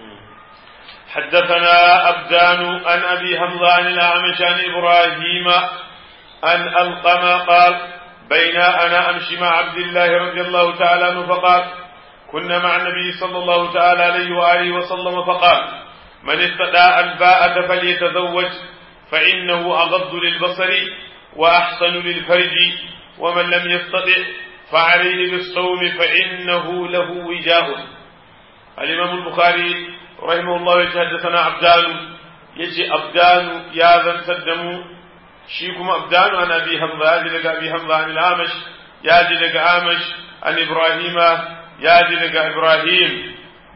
حدثنا أبدان عن أبي حمزة عن الأعمش عن إبراهيم أن ألقم قال بين أنا أمشي مع عبد الله رضي الله تعالى عنه فقال كنا مع النبي صلى الله تعالى عليه وآله وسلم فقال من استطاع الباءة فليتزوج فإنه أغض للبصر وأحسن للفرج ومن لم يستطع فعليه بالصوم فإنه له وجاء الإمام البخاري رحمه الله يتحدثنا عبدان يجي أبدان يا ذا تدمو شيكم أبدان عن أبي حمزة يجي لك أبي حمزة عن الأعمش يجي لك أعمش عن إبراهيم يجي لك إبراهيم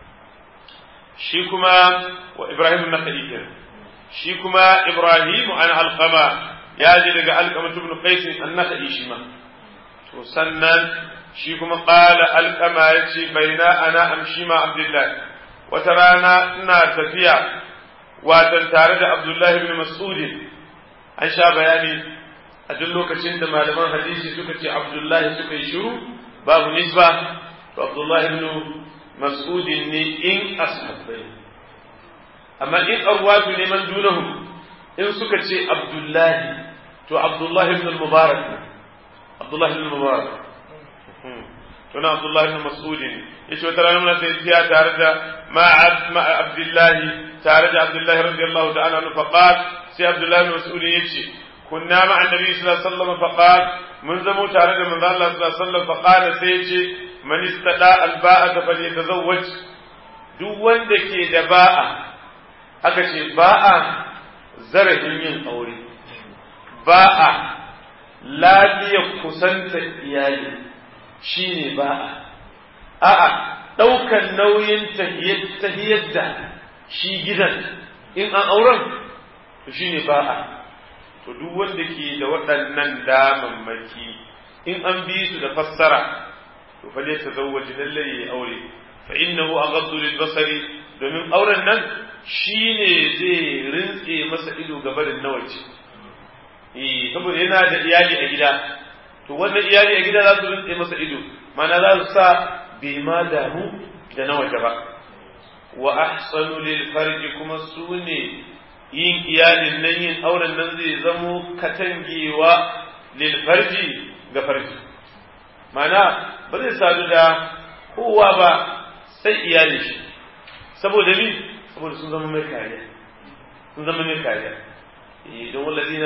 شيكما وإبراهيم النخعي شيكما إبراهيم عن علقمة يجي لك علقمة بن قيس النخعي شيما وسنن شيكما قال علقمة يجي بين أنا أمشي مع عبد الله وترانا إنا تفيا watan tare da Abdullahi ibn Mas'ud an sha bayani a duk lokacin da malaman hadisi suka ce Abdullahi suka yi shiru babu nisba to Abdullahi ibn Mas'ud ne in ashabbai amma in arwatu ne man dunahum in suka ce Abdullahi to Abdullahi ibn al-Mubarak Abdullahi ibn al-Mubarak to na Abdullahi ibn Mas'ud yace wata rana muna sai tare da ma Abdullahi tare da Abdullahi radiyallahu ta'ala anhu faqal sai Abdullahi bin Mas'ud yace kunna ma annabi sallallahu alaihi wasallam faqal mun zamo tare da manzo Allah sallallahu alaihi wasallam faqala sai yace man istada al-ba'a falyatazawwaj duk wanda ke da ba'a aka ce ba'a zarafin yin aure ba'a lafiya kusanta iyali shine ba'a a'a ɗaukan nauyin tahiyar da shi gidan in an auren to shine ba'a to duk wanda ke da waɗannan damammaki in an bi su da fassara to fa ta zawwaji lalle ya aure fa innahu aghaddu lil basari domin auren nan shine zai rintse masa ido ga barin nawaci eh saboda yana da iyali a gida to wannan iyali a gida za su rintse masa ido mana za su sa bai ma damu da na waje ba wa ahsanu lil farji kuma su ne yin iyalin nan yin auren nan zai zamo katangewa lil farji ga farji mana ba zai sadu da kowa ba sai iyalin shi saboda ni saboda sun zama mai kariya sun zama mai kariya don wallazina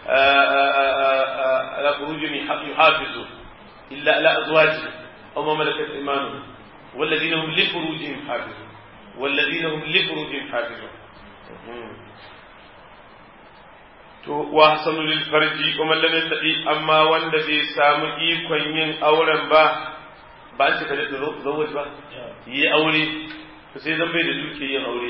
ala furujihim yuhafizu illa ala azwajihim aw ma malakat imanuhum والذين هم لفروجهم حافظون والذين هم لفروجهم حافظون to wa hasanu lil farji kuma lam yastati amma wanda bai samu ikon yin auren ba ba an ce ka da zawaj ba yi aure to sai zan bai da duke yin aure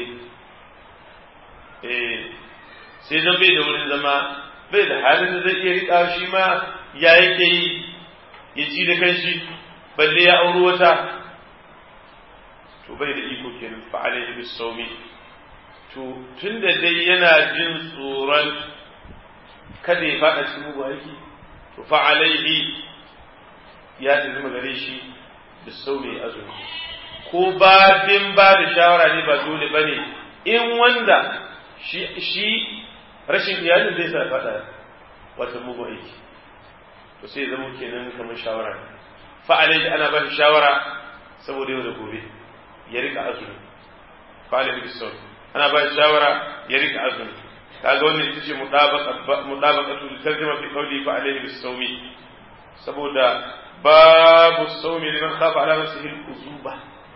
eh sai zan bai da wurin zama bai da halin da zai iya rika shi ma ya yake yi ya ci da kanshi balle ya auri wata to bai da iko kenan fa alaihi bis sawmi to tunda dai yana jin tsoron kada ya fada cikin mugu aiki to fa alaihi ya zama gare shi bis sawmi azumi ko babin ba da shawara ne ba dole bane in wanda shi shi rashin iyalin zai sa fada wata mugu aiki to sai zama kenan kamar shawara ne fa alaihi ana ba shi shawara saboda yau da gobe ya rika azumi falin bisau ana ba shawara ya rika azumi kaga wannan ita ce mutabaqatu li tarjuma fi qawli fa alayhi bisawmi saboda babu sawmi liman khafa ala nafsihi al-uzuba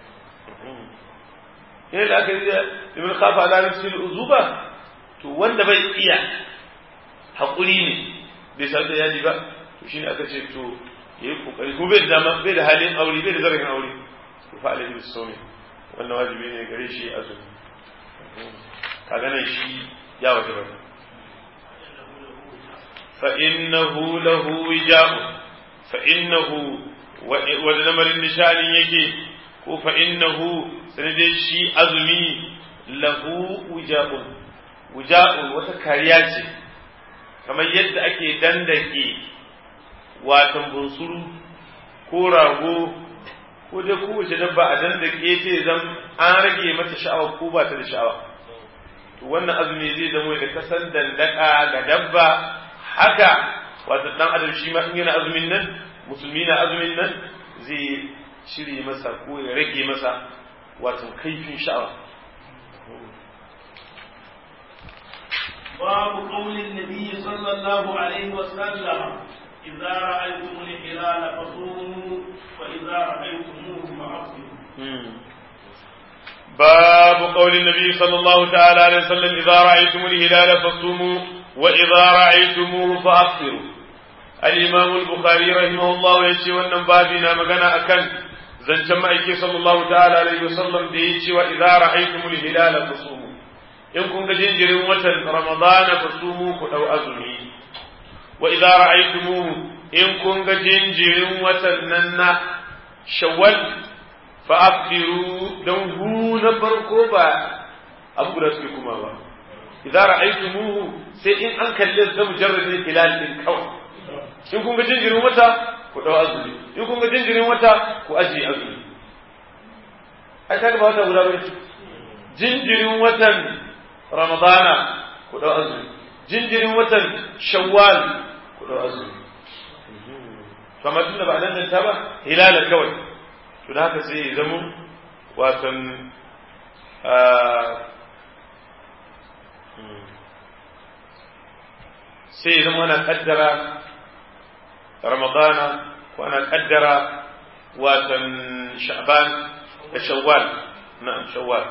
yana da aka yi liman khafa ala nafsihi al-uzuba to wanda bai iya haƙuri ne bai san da yaji ba to shine aka ce to yayi kokari ko bai da bai da halin aure bai da zarafin aure to fa alayhi bisawmi wannan wajibi ne gare shi azumi kaga nan shi ya wajaba fa innahu lahu wija'u fa innahu wa lamarin nishanin yake ko fa innahu sanadai shi azumi lahu wija'un wija'un wata kariya ce kamar yadda ake dandake watan bunsuru ko rago ko dai kowace dabba a dan da ke ce zan an rage mata sha'awa ko ba ta da sha'awa to wannan azumi zai zama da kasan dandaka ga dabba haka wato dan adam shi ma in yana azumin nan musulmi na azumin nan zai shirye masa ko ya rage masa wato kaifin sha'awa باب قول النبي صلى الله عليه وسلم إذا رأيتم الهلال فصوموا وإذا رأيتموه فأفطروا باب قول النبي صلى الله تعالى عليه وسلم إذا رأيتم الهلال فصوموا وإذا رأيتموه فأفطروا الإمام البخاري رحمه الله يشي wannan babi na magana akan zancen ma'aiki sallallahu ta'ala alaihi wasallam da ya ce wa idza ra'aytumul hilala fasumu in kun ga jinjirin watan ramadana fasumu ku dau azumi wa idza ra'aytumuhu in kun ga jinjirin watan nan na shawwal fa afdiru dan hu na farko ba abu da suke kuma ba idza ra'aytumuhu sai in an kalle da mujarradin hilal din kawai in kun ga jinjirin wata ku dau azumi in kun ga jinjirin wata ku aje azumi ai kaga ba wata guda bane jinjirin watan ramadana ku dau azumi jinjirin watan shawwal ku dau azumi kamar tunda ba nan ta ba hilala kawai to da haka sai ya zama watan sai ya zama ana kaddara ramadana ko ana kaddara watan sha'ban da shawwal na'am shawwal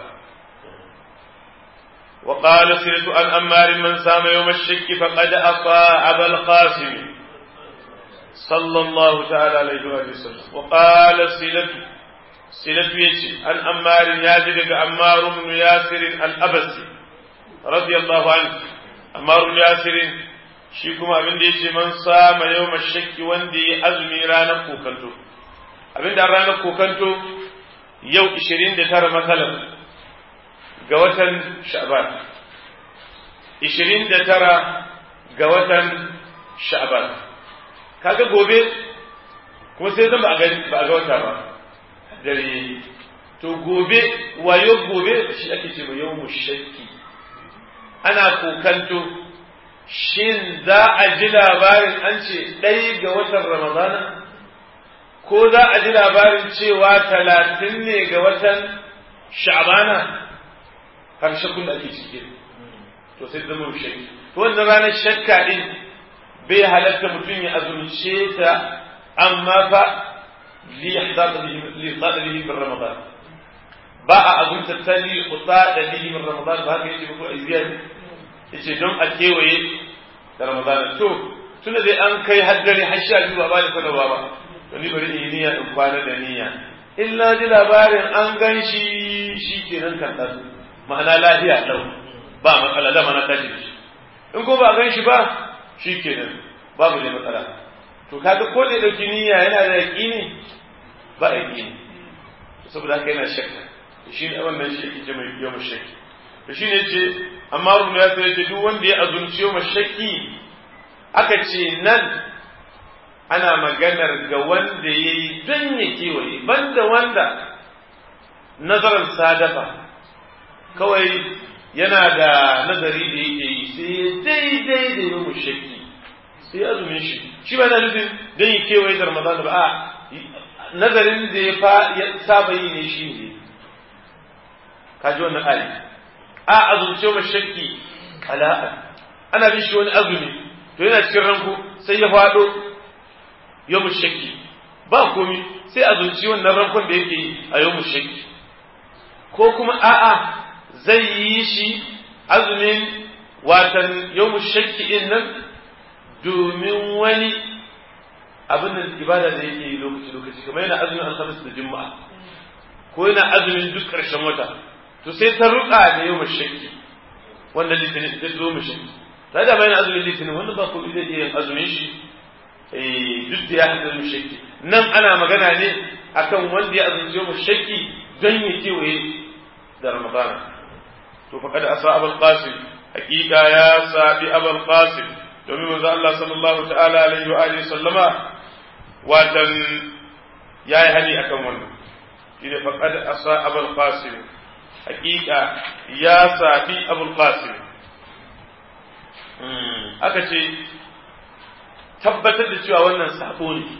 وقال سنة عن أمار من سام يوم الشك فقد أطاع أبا القاسم صلى الله تعالى عليه وسلم وقال سنة سنة يجي عن أمار ياجد أمار بن ياسر الأبسي radiyallahu anhu Ammar ibn Yasir shi kuma abin da yace man sama yawma shakki wanda ya azumi ranar kokanto abin da ranar kokanto yau 29 masalan ga watan Sha'ban 29 ga watan Sha'ban kaga gobe kuma sai zan ba a ba a ga wata ba dare to gobe wayo gobe shi ake ce yau mushakki ana kokanto shin za a ji labarin an ce ɗai ga watan ramadana ko za a ji labarin cewa talatin ne ga watan sha'bana har shakkun da ake cikin to sai zama mushakki to wannan ranar shakka din bai halatta mutum ya azumce ta amma fa li yahdada bihi min ramadan ba a azumta ta li qusada bihi min ramadan ba haka yace ko aziya yace don a kewaye da ramadan to tunda dai an kai haddare har sha biyu ba ba da sanarwa ba to ni bari in yi niyya in kwana da niyya illa ji labarin an gan shi shi kenan kan dan ma'ana lafiya lau ba matsala da mana tashi shi in ko ba gan shi ba shi kenan babu ne matsala to kaga ko da dauki niyya yana da yaqini ba yaqini saboda haka yana shakka shi ne wannan shi yake mai yau mashaki to shi ne ce amma rubun ya sai ce duk wanda ya azumci yau mashaki aka ce nan ana maganar ga wanda ya yi don ya kewaye banda wanda nazarin sadafa kawai yana da nazari da yake yi sai daidai da yau mashaki sai azumin shi shi ba na nufin don ya kewaye da ramadan ba a nazarin da ya saba yi ne shi ne kaji wannan ayi a azumce wa shakki kala'a ana bin shi wani azumi to yana cikin ranku sai ya faɗo yau shakki ba komi sai azumci wannan rankon da yake yi a yau shakki ko kuma a'a zai yi shi azumin watan yau shakki din nan domin wani abin da ibada da yake yi lokaci lokaci kamar yana azumin alhamis da juma'a ko yana azumin duk ƙarshen wata to sai ta ruka da yau mashakki wanda litinin ta zo mashakki ta da bayan azumin litinin wanda ba ko zai iya yin azumin shi duk da ya haɗa mashakki nan ana magana ne akan wanda ya azumci yau mashakki don ya kewaye da ramadana to faqad asa abul qasim hakika ya sabi abul qasim domin manzo Allah sallallahu ta'ala alaihi wa alihi sallama watan yayi hani akan wannan shine faqad asa abul qasim hakika ya safi abul qasim aka ce tabbatar da cewa wannan sabo ne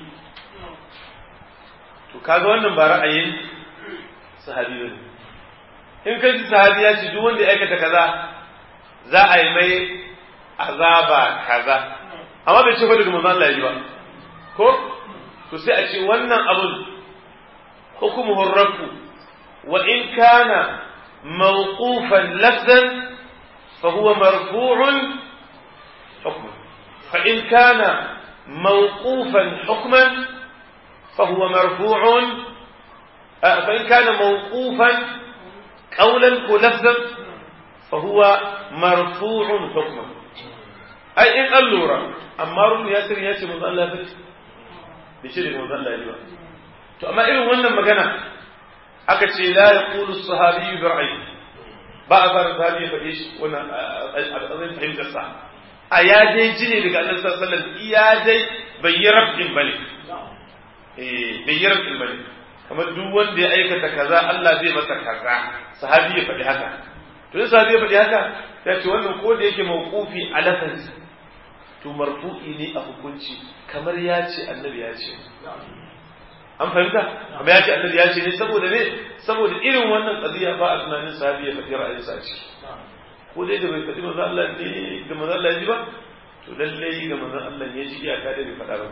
to kaga wannan ba ra'ayin sahabi ne in ka ji sahabi ya ce duk wanda ya aikata kaza za a yi mai azaba kaza amma bai ce fa daga manzon Allah ya ji ba ko to sai a ce wannan abun hukumuhu rafu wa in kana موقوفا لفظا فهو مرفوع حكما فإن كان موقوفا حكما فهو مرفوع فإن كان موقوفا قولا ولفظا فهو مرفوع حكما أي إن اللورة أمار ياسر ياسر من الله بس بشيء من الله يجوا to amma irin wannan magana aka ce la yaqulu as-sahabi bi ra'yi ba a fara sahabi ya faɗe shi wannan azai fahimtar sa a ya dai ji ne daga annabi sallallahu alaihi wasallam ya dai bai yi rabin bane eh bai yi rabin bane kamar duk wanda ya aikata kaza Allah zai masa kaza sahabi ya faɗi haka to in sahabi ya faɗi haka ya ce wannan ko da yake mawqufi a lafansa to marfu'i ne a hukunci kamar ya ce annabi ya ce an fahimta amma ya ce annabi ya ce ne saboda ne saboda irin wannan qadiya ba a tunanin sahabi ya faɗi ra'ayinsa a ciki ko dai da bai faɗi manzo Allah ne da manzo Allah ya ji ba to lalle ga manzo Allah ya ji iyaka da bai faɗa ba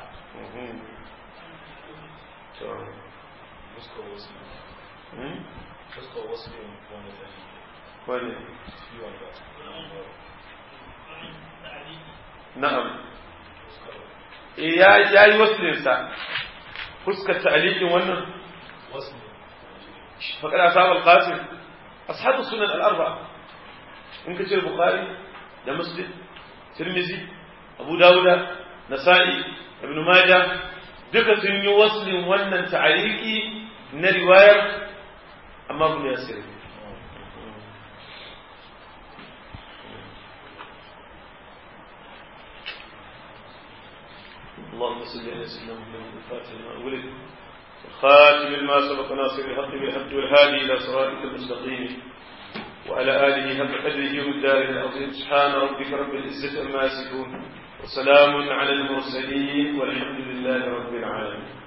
to fuskar wasu fuskar wasu ne wanda ta yi wani ciwon da na'am ya ya yi wasilinsa fuskar ta'alikin wannan wasu ne فقد أصاب القاسم أصحاب السنن الأربعة in ka ce bukhari da muslim tirmizi abu dawuda nasa'i ibn majah duka sun yi waslin wannan ta'aliki na riwayar amma ibn yasir اللهم صل على سيدنا محمد الفاتح لما ولد الخاتم لما سبق ناصر الحق بالحق والهادي الى صراطك المستقيم وعلى اله حق قدره والدار العظيم سبحان ربك رب العزه عما يصفون وسلام على المرسلين والحمد لله رب العالمين